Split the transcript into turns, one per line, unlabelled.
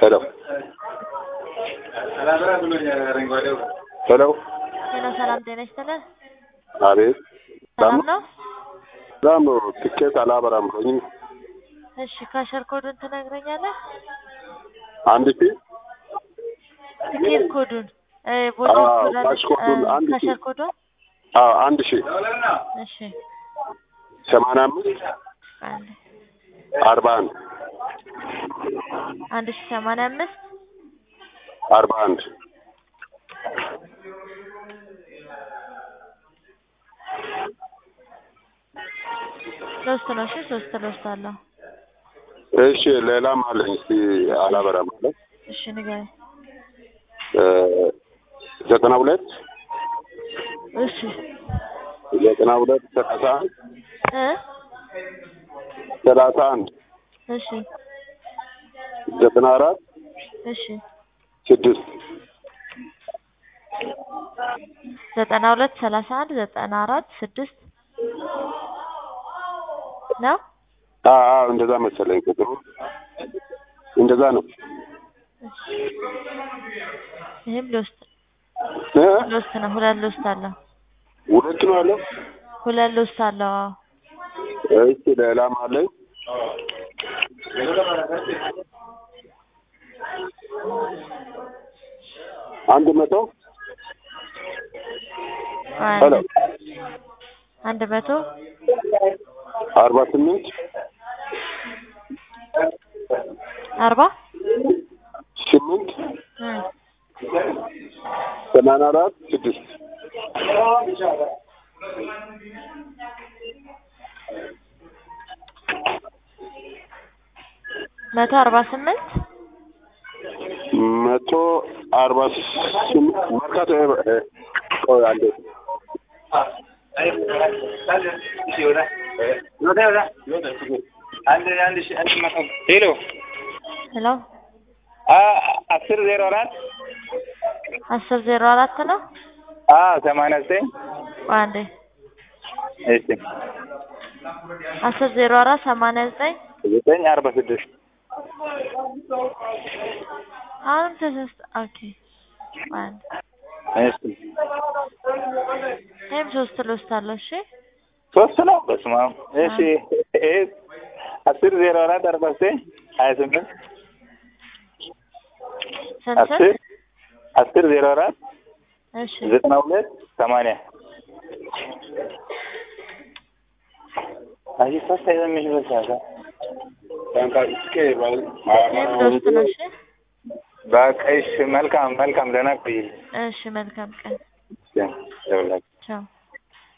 ሄሎ ሄሎ
ሄሎ ሰላም ጤና ይስጥልን።
አቤት
ሰላም ነው?
ሰላም ነው። ትኬት አላበራም ብሎኝ
እሺ ካሸር ኮዱን ትነግረኛለህ?
አንድ ሺህ
ትኬት ኮዱን እ ቦነስ
አዎ፣
ኮድ አለች።
ካሽ ኮዱን
እ
አንድ ሺህ።
ካሸር ኮዱን
አዎ አንድ ሺህ
እሺ
ሰማንያ አምስት
አንድ
አርባ አንድ
አንድ ሺህ ሰማንያ አምስት
አርባ አንድ
ሶስት ነው። እሺ ሶስት ሎስት አለው።
እሺ ሌላም አለኝ። እስቲ አላበራም አለ
እሺ ንገረኝ።
እ ዘጠና ሁለት
እሺ
ዘጠና ሁለት ሰላሳ አንድ
እ
ሰላሳ አንድ
እሺ
ዘጠና አራት
እሺ
ስድስት
ዘጠና ሁለት ሰላሳ አንድ ዘጠና አራት ስድስት ነው።
አዎ አዎ እንደዛ መሰለኝ ቁጥሩ እንደዛ ነው።
ይህም ሎስት
እ
ሎስት ነው። ሁለት ሎስት አለው።
ሁለት ነው አለው።
ሁለት ሎስት አለው። አዎ
እሺ ሌላም አለኝ። አንድ መቶ ሄሎ
አንድ አንድ መቶ
አርባ ስምንት
አርባ
ስምንት
እ
ሰማንያ አራት ስድስት
መቶ አርባ ስምንት
መቶ አርባ ስምንት መርካቶ እ ቆይ አንዴ
ሄሎ
ሄሎ
አስር ዜሮ አራት
አስር ዜሮ አራት ነው።
ሰማንያ ዘጠኝ
ቆይ አንዴ
እሺ
አስር ዜሮ አራት ሰማንያ ዘጠኝ
ዘጠኝ አርባ ስድስት
አሁን ተሰስተ ኦኬ ቆይ አንዴ
እሺ
ይህም ሶስት ሎስት አለው። እሺ
ሶስት ነው። በስመ አብ እሺ ይሄ አስር ዜሮ አራት አርባ ዘጠኝ ሀያ ስምንት
ስንት
አስር አስር ዜሮ አራት
እሺ
ዘጠና ሁለት ሰማንያ አይ ፈታ የሚሽ በሳሳ
ይህም ሎስት ነው። እሺ
በቃ እሺ መልካም መልካም ደህና ቆይ
እሺ መልካም ቀን
ደውላችሁ
ቻው